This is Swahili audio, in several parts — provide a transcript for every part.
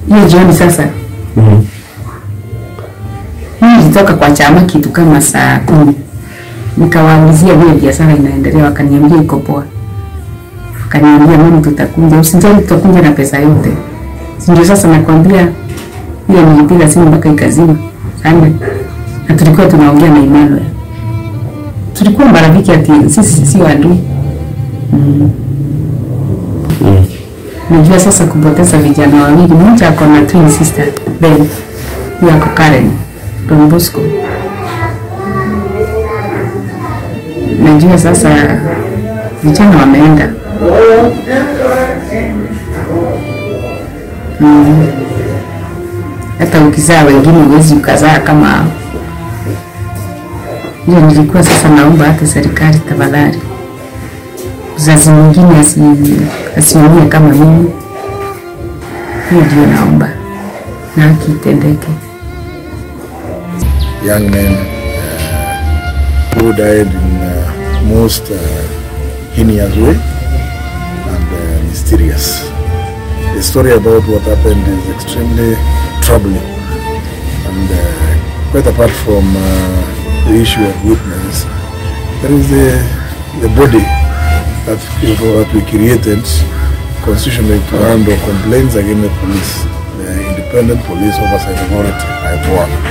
hiyo jioni sasa Mhm. mimi nilitoka kwa chama kitu kama saa kumi nikawaulizia vile biashara inaendelea wakaniambia iko poa wakaniambia mimi tutakuja usijali tutakuja na pesa yote Si ndio sasa nakwambia ile nilipiga simu mpaka ikazima sana na tulikuwa tunaongea na Emmanuel tulikuwa marafiki ati sisi si adui mm. Mhm. Najua sasa kupoteza vijana wawili, mmoja ako na twin sister Ben, huyo ako Karen Don Bosco. Najua sasa vijana wameenda mm. Hata ukizaa wengine huwezi ukazaa kama hao. Hiyo nilikuwa sasa naomba hata serikali tafadhali mzazi mwingine asi- asiumie kama mimi. Hiyo ndio naomba na haki itendeke. young men uh, who died in uh, most uh, heinous way and uh, mysterious. The story about what happened is extremely troubling and uh, quite apart from uh, the issue of witnesses, there is the, the body that, that we created constitutionally to handle complaints against the police, the Independent Police Oversight Authority, IPOA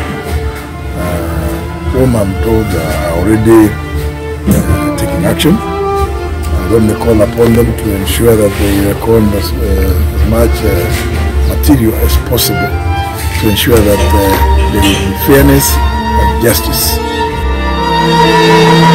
whom I'm told are already uh, taking action. I'm going to call upon them to ensure that they record as, uh, as much uh, material as possible to ensure that uh, there will be fairness and justice.